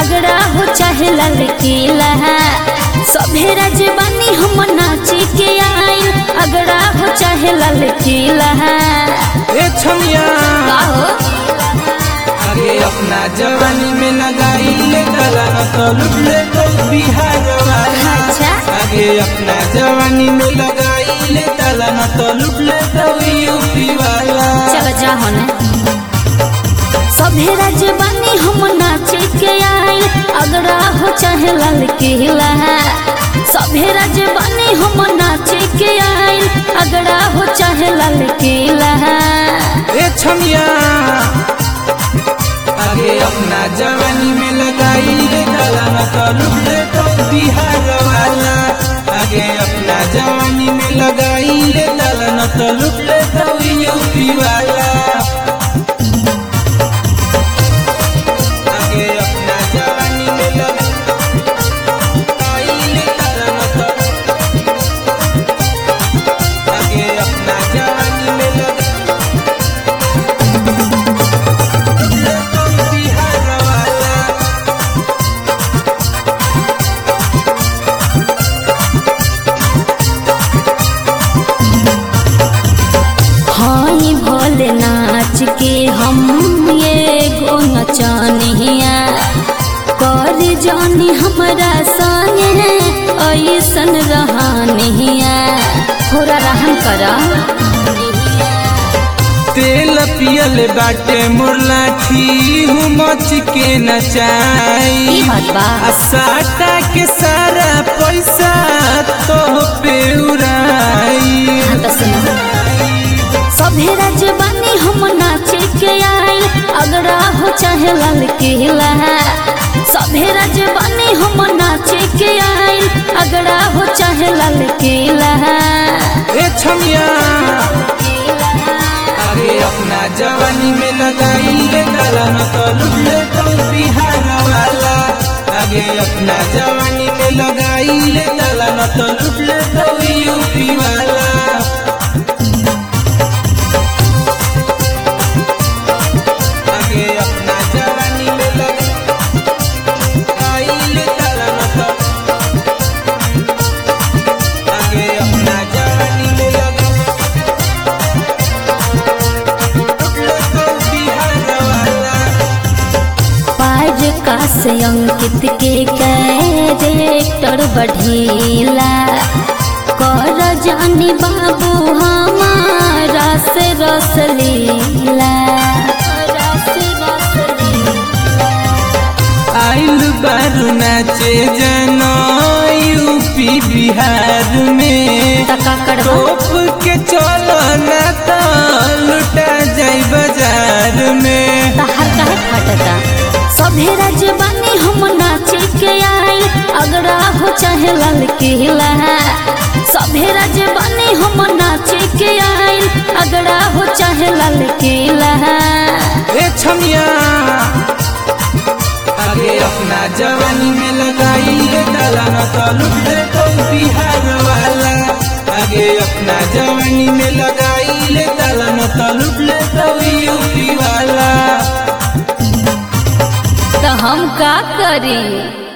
अगड़ा हो चाहे ललकीला सभे राजवानी हम नाची के आइल अगड़ा हो चाहे ललकीला ए छमिया काहो आगे अपना जवानी में लगाई ले गला न तो लुट ले तो बिहार वाला अच्छा आगे अपना जवानी में लगाई ले गला न तो लुट ले तो यूपी वाला चल जा होने सभे राजवानी हम नाचे के आइल अगड़ा हो चाहे ललकीला सभे राजवानी हम नाचे के आइल अगड़ा हो चाहे ललकीला ए छमिया आगे अपना जवानी में लगाई ले गला न तो लुट ले तो बिहार वाला आगे अपना जवानी में लगाई ले गला न तो लुट ले तो यूपी वाला आगे अपना जवानी में लगाई ले गला न तो आगे अपना जवानी में लगाई बिहार वाला हाई भोले नाच के हम ये गो नचनिया कर जानी हमरा संगे ऐसन रहनिया थोड़ा रहन करा तेल पियल बाटे मोर लाठी हूँ मच के नचाई ई बात बा आ साटा के सारा पैसा तो पे उड़ाई हाँ तो सुनो सभे राजवानी हम नाचे के आइल अगड़ा हो चाहे ललकीला सभे राजवानी हम नाचे के आइल अगड़ा हो चाहे ललकीला ए छमिया अरे अपना जवानी में लगाई ले गला न तो लुट ले तो बिहार वाला आगे अपना जवानी में लगाई ले गला न तो लुट ले तो यूपी वाला आगे अपना जवानी में लगाई ले गला न तो आगे अपना जवानी में लगाई पाज का से अंकित के कैरेक्टर बढ़ीला कर जानी बाबू हमारा से रस लीला आइल बारू नाचे जनो यूपी बिहार में टका करवा टोप के चलो ना तो लुटा जाई बाजार में तहर काहे फटता सभे राजवानी हम नाचे के आइल अगड़ा हो चाहे ललकीला सभे राजवानी हम नाचे के आइल अगड़ा हो चाहे ललकीला ए छमिया आगे अपना जवानी में लगाई ले डाला न तो लुट ले तो बिहार वाला आगे अपना जवानी में लगाई ले डाला न तो लुट ले तो यूपी वाला तो हम का करी